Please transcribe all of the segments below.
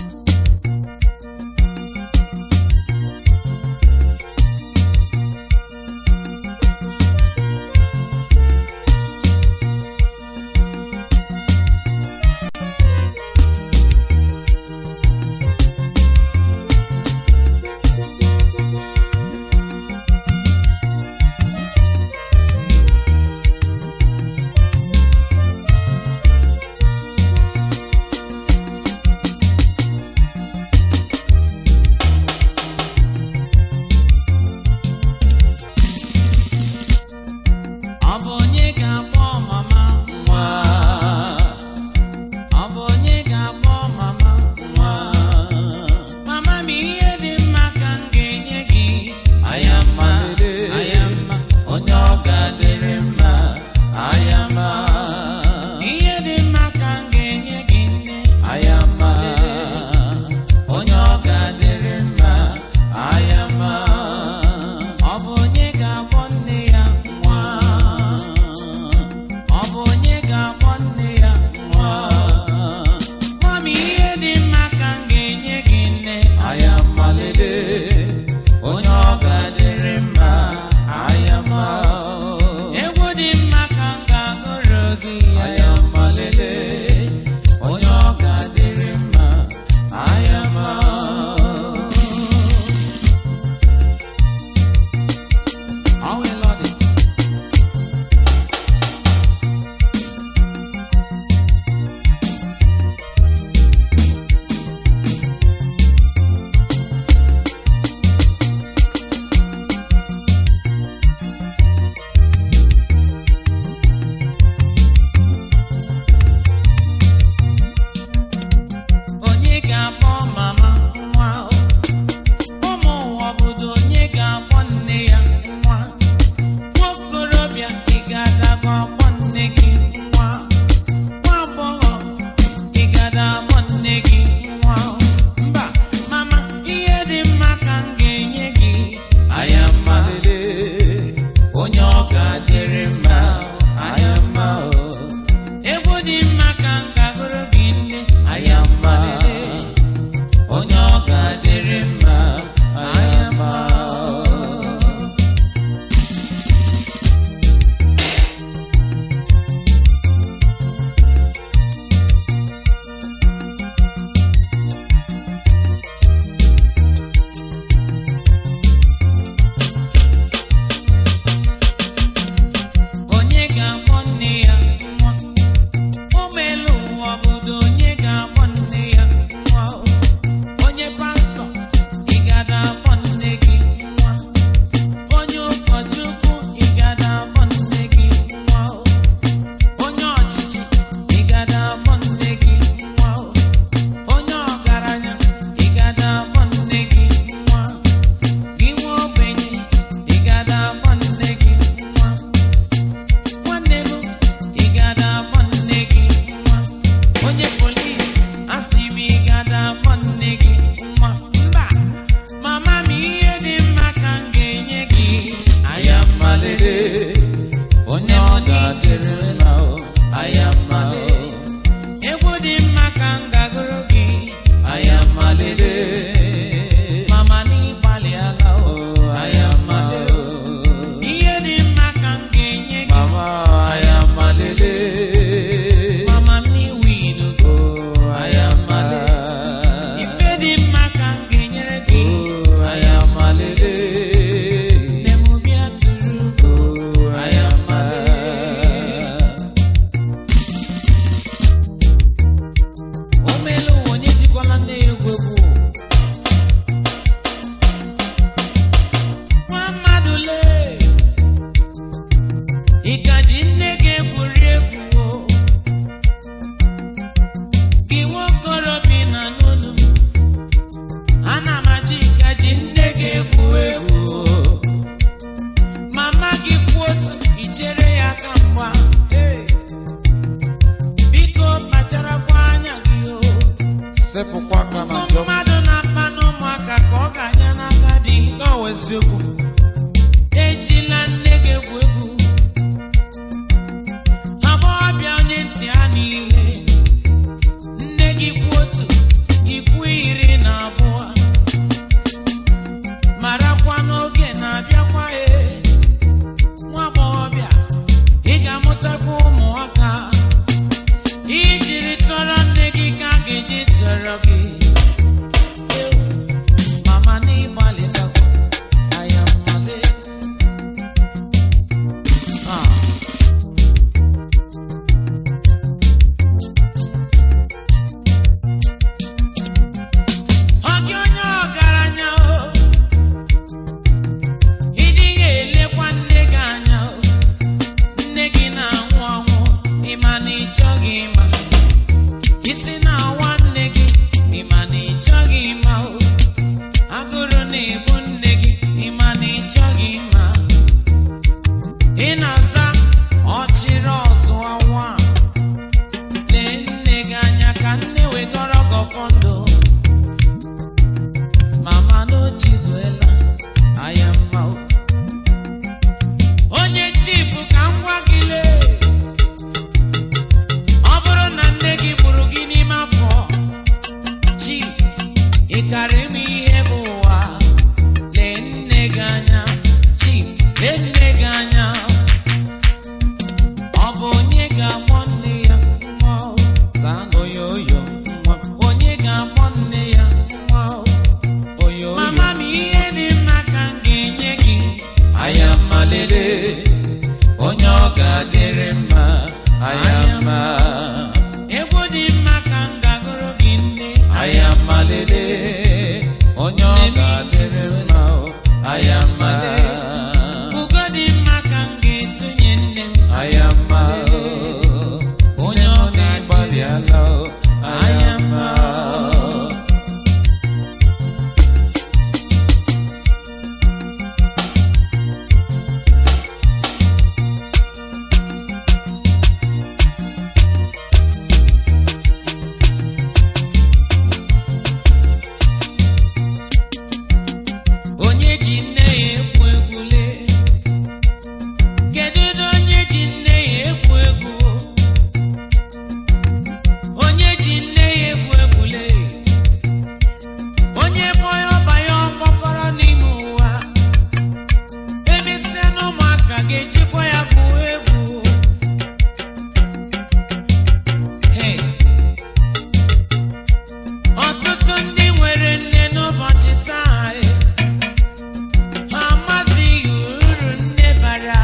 Ọ bụ onye ga-akpọ mama nwa? Ọ bụ onye ga-akpọ mama nwa? Mama m ihe dị mma ka m ga-enye gị. Ayama, ayama, onye ọ ga-adịrị mma. Ayama. Ihe dị mma ka m ga-enye gị nne. Ayama, onye ọ ga-adịrị mma. Ayama. Ọ bụ onye ga-akpọ nne ya nwa? Ọ bụ onye ga-akpọ nne ya nwa? Mami, ihe dị mma ka m ga-enye gị nne. Ayamalele, onye ọ ga-adịrị mma. Ayama. Egwu dị mma ka m ga-agụrụ gị. Ayamalele, onye ọ ga-adịrị mma. Ayama. How will Lord onye ga-akpọ mama nwa ụmụ ụwa obodo onye ga-akpọ nne ya nwa nwaokorobịa ị ga-adakwa akpọ nne gị nwa nwa agbọghọ ị ga-ada akpọ nne gị nwa mba mama ihe dị mma ka m ga-enye gị ayama onye ọ ga-adịrị mma ayama egwu dị mma ka m ga-agụrụ gị nne ayama onye ọ ga-adịrị mma ayama onye ga-akpọ nne ya nwa ụmụelu ụwa obodo onye ga-akpọ nne ya nwa onye pastọ ị gada akpọ nne gị nwa onye ụkọchukwu ị gada akpọ nne gị nwa onye ọchịchị ị gada akpọ nne gị nwa onye ọgaranya ị gada akpọ nne gị nwa gị nwa ogbenye ị gada akpọ nne gị nwa nwanne m ị gada akpọ nne gị nwa onye polis asị m ị gada akpọ nne gị nwa mba mama m ihe dị mma ka m ga-enye gị ayamalele onye ọ ga-adịrị mma o ayamalele egwu dị mma ka m ga-agụrụ gị ayamalele mama n'ịgbalịala o ayamalele ihe dị mma ka m ga-enye gị Mama ayamalele. mama m n'iwu ilugo Ayamale. ife dị mma ka m ga-enyere gị Ayamalele. nne m bịa tụrụ Ayamale. o meela ụwa onye jikwala nne ya egwu egwu nwa mmadụ lee ị ka ji nne gị egwuri egwu o? gị nwa okorobịa na n'olu m ana m achọ ị ka ji nne gị egwu egwu o? mama gị kwuo otu i chere ya aka mgba Hey! biko kpacharakwa anya gị o Sepụkwa aka na Ụmụ njọ. mmadụ na-akpa n'ụmụaka ka ọ ga-anya n'aka dị N'ọwa eziokwu. ejila nne gị egwu egwu agbọghọbịa onye ntị ha n'ihe nne gị kwu otu ikwu afọ ndụ mama n'ochizuela anya mma o. onye chifu ka m gwa gị lee ọ bụrụ na nne gị gburu gị n'ime afọ chief ị karịrị m ihe bụ ụwa lee nne gị anya chief lee nne gị anya ọ bụ onye ga-akpọ nne ya nwa o? Zaa oyoyo nwa onye ga-akpọ nne ya nwa o? oyoyo mama m ihe dị mma ka m ga-enye gị aya mma lele onye ọ ga-adịrị mma aya mma egwu dị mma ka m ga-agụrụ gị nne aya mma lele onye ọ ga-adịrị mma o aya mma ugo dị mma ka m ga-etunye nne m aya mma o onye ọ na-agbalịala o aya mma onye ji nne ya ekwu egwule kedu ụdị onye ji nne ya ekwu egwu onye ji nne ya ekwu egwule onye bọya ọba ya ọkpọkọrọ n'ime ụwa emesịa na ụmụaka ga-ejikwa ya bụ egwu Hey. ọtụtụ ndị nwere nne n'ụbọchị taa eh, ha amazighị uru nne bara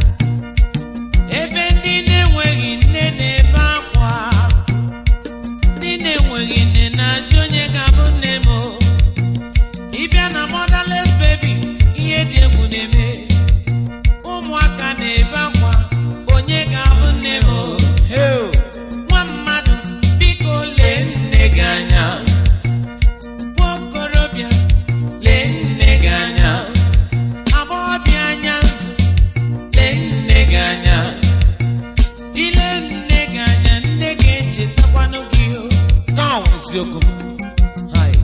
ebe ndị na-enweghị nne na-ebe akwa ndị na-enweghị nne na-ajụ onye ga-abụ nne m o. ịbịa na motherless baby ihe dị egwu na-eme ụmụaka na-ebe akwa onye ga-abụ nne m o. Hey, nwa mmadụ biko lee nne gị anya nwa okorobịa lee nne gị anya agbọghọbịa anya nzu lee nne gị anya ile nne gị anya nne gị echetakwanụ gị o nke a bụ eziokwu Hai.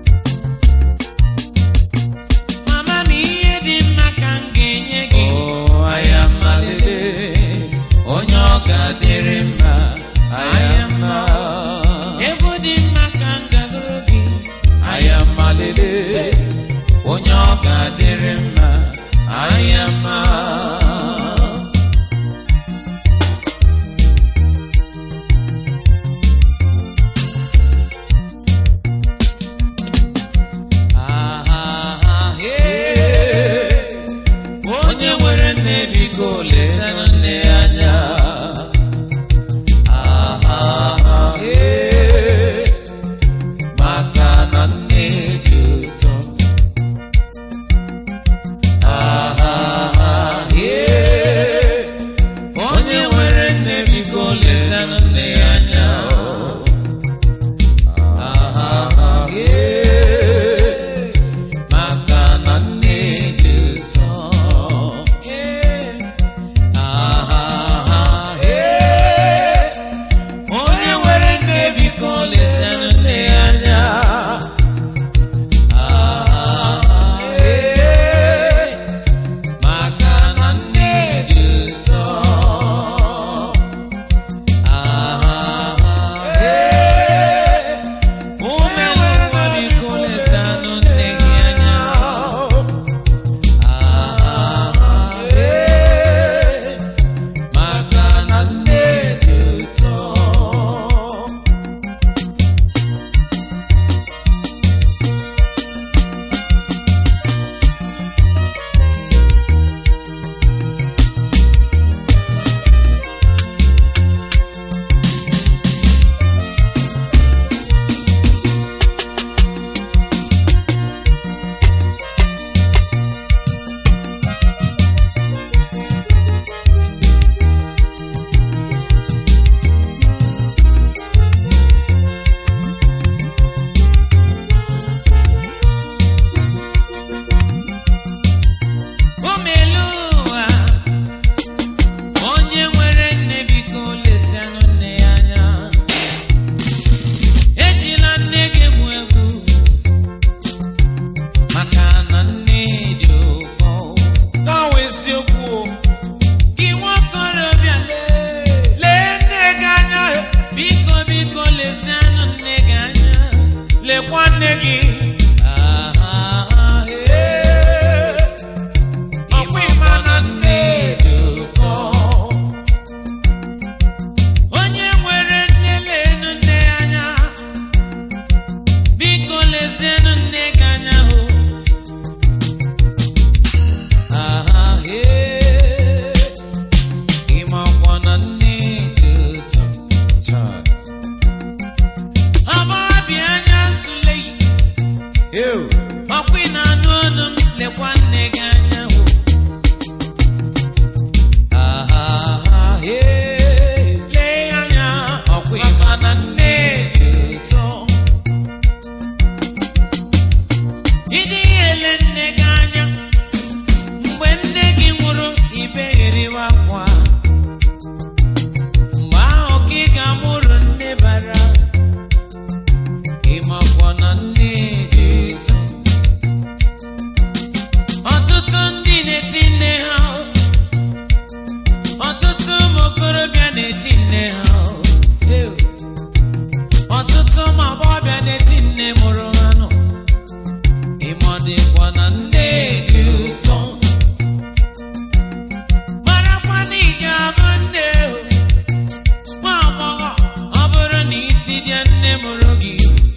mama m ihe dị mma ka m ga-enye gị Oh, aya mma lele onye ọ ga-adịrị mma aya mma egwu dị mma ka m ga-agụrụ gị aya mma lele onye ọ ga-adịrị mma aya mma Ah, ah, ah, hey. onye nwere nne biko lesanụ nne ya anya aha lekwa nne gị Ah, eh. ọkwa ịma na nne dị ụtọ onye nwere nne lenu nne ya anya biko lezienụ nne gị anya hụ aha ee ịmakwa na nne dị ụtọ Chai. ọmọbịa anya nsule yi Ew. ọkwa ị na-anụ ọnụ m lekwa nne gị anya hụ aha ee lee ya anya ọkwa ịma na nne dị ụtọ ịdị ele nne gị anya mgbe nne gị nwụrụ ibegheriwa akwa mgbe ahụ ka ị ga-amụrụ nne bara ịmakwa na nne dị ụtọ ọtụtụ ndị na-eti nne ha ọtụtụ ụmụ okorobịa na-eti nne ha Ew. ọtụtụ ụmụ agbọghọbịa na-eti nne mụrụ ha nọ ịmọdịkwa na nne dị ụtọ marakwa na ị ga-abụ nne o. nwa agbọghọ ọ bụrụ na itinye nne mụrụ gị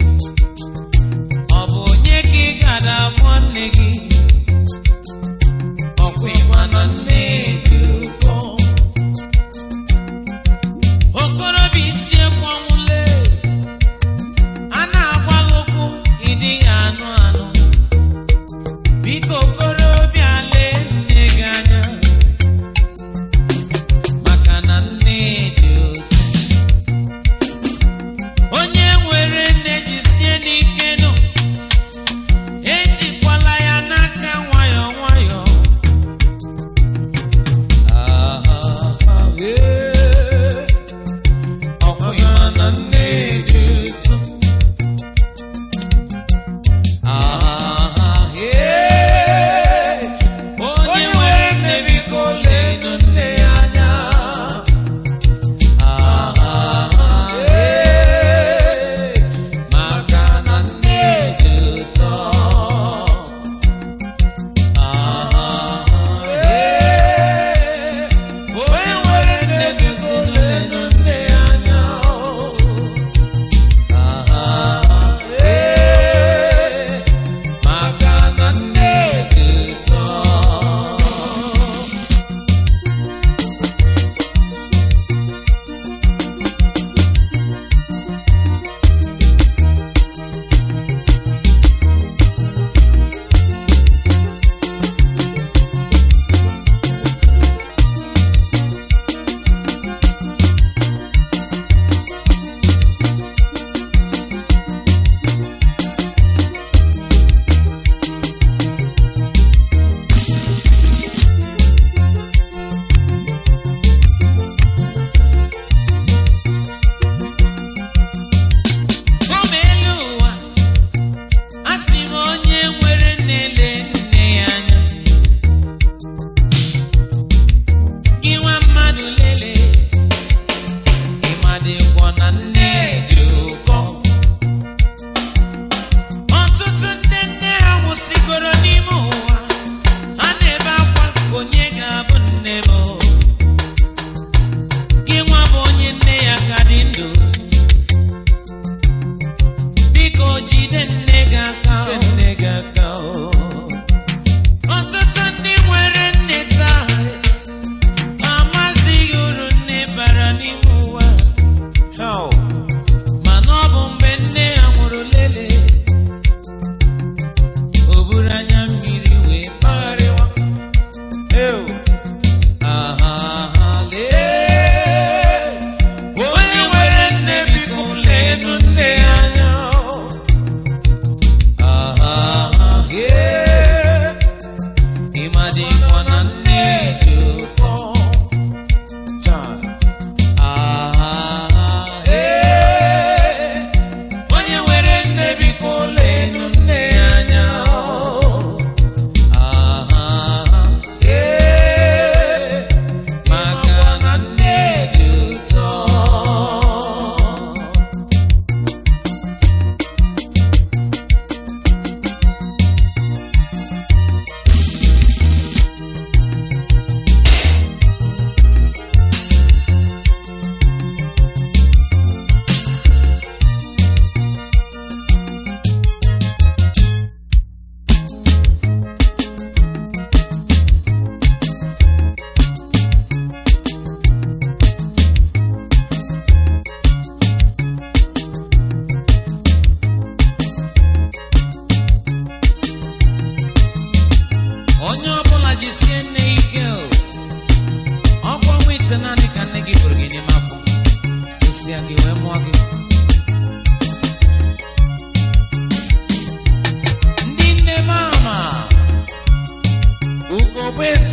ọ bụ onye ka ị gara afọ nne gị ọkwa ịma na nne dị ụkọ okorobịa isi ekwanwule a na-agwa gị okwu ịdịghị anụ anụ biko okorobịa lee nne gị anya maka na nne dị ụtọ onye nwere nne jisie n'ike nụ ejikwala ya n'aka nwayọọ nwayọọ Ah, eh. ọkwa ịma na nne dị ụtọ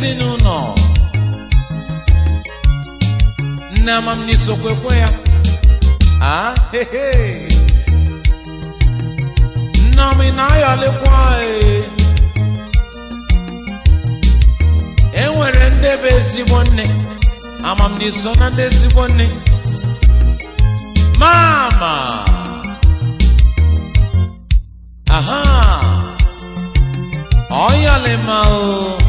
ezinụlọ nne amamni sokwekwe ya ah hehe nneọma ị na-ayọlikwa ee. e nwere ndị bụ ezigbo nne amamni so na ndị ezigbo nne mama aha ọyọlima o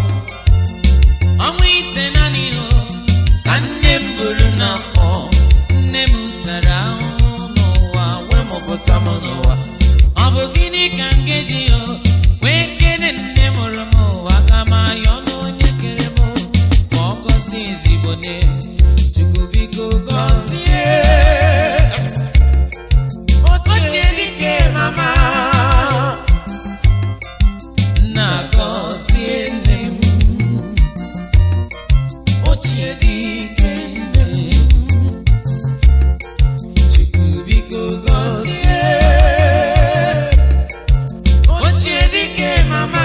ọnwa ite naanị o ka nne m buru n'afọ nne m tara ahụhụ n'ụwa wee mụpụta m n'ụwa ọ bụ gịnị ka m ga-eji o wee kene nne mụrụ m ụwa ka m ayọ n'onye kere m ka ọ gọzie ezigbo nne chukwu biko gọzie ochie dike mama nna gọzie nne m ochie dike nne m chukwu biko gọzie ochie dike mama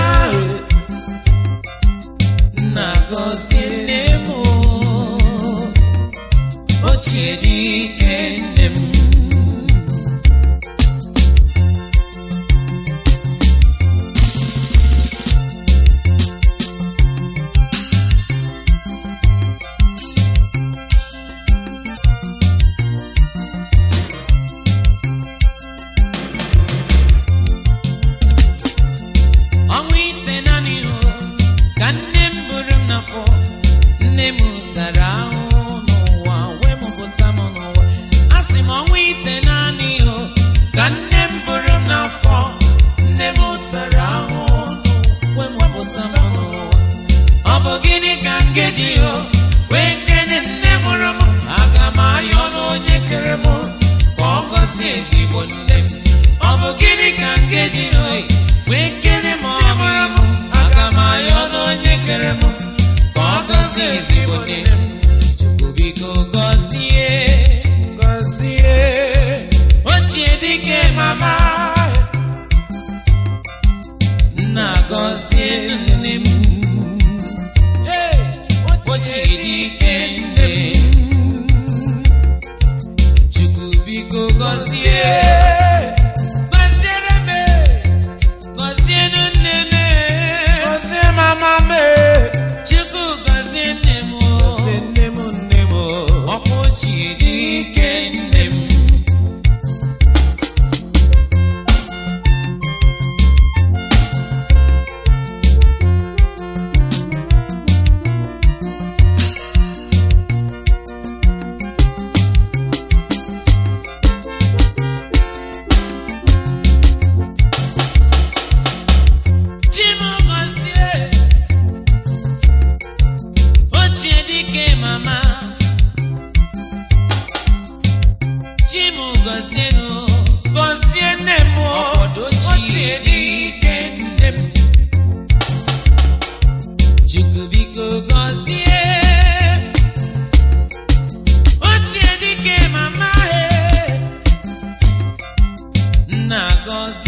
nna gọzie nne m ochie dike nne m ọnwa ite naanị o ka nne m buru m n'afọ nne m tara ahụhụ n'ụwa wee mụpụta m n'ụwa a sị m ọnwa ite naanị o ka nne m buru m n'afọ nne m tara ahụhụ n'ụwa wee mụpụta m n'ụwa ọ bụ gịnị ka m ga-eji o wee kene nne mụrụ m aga m ayọ n'onye kere m ka ọ gọzie ezigbo nne m ọ bụ gịnị ka m ga-eji o wee kene m ọmụrụ m aga m ayọ n'onye kere m ka ọ gọzie ezigbo nne m chukwu biko gọzie gọzie ochie dike mama nna gọzie nne m Hey! ochie dike nne m chukwu biko gọzie gọziere m gọzienụ nne m gọzie mama me chukwu gọzie nne m gọzie nne m nne m ọkwa ochie dike nne m Chimọgọzie ochie dike mama Chimọgọzienụ gọzie nne m ọkpọdọ ochie dike nne m Chukwu biko gọzie ochie dike mama e nna gọzie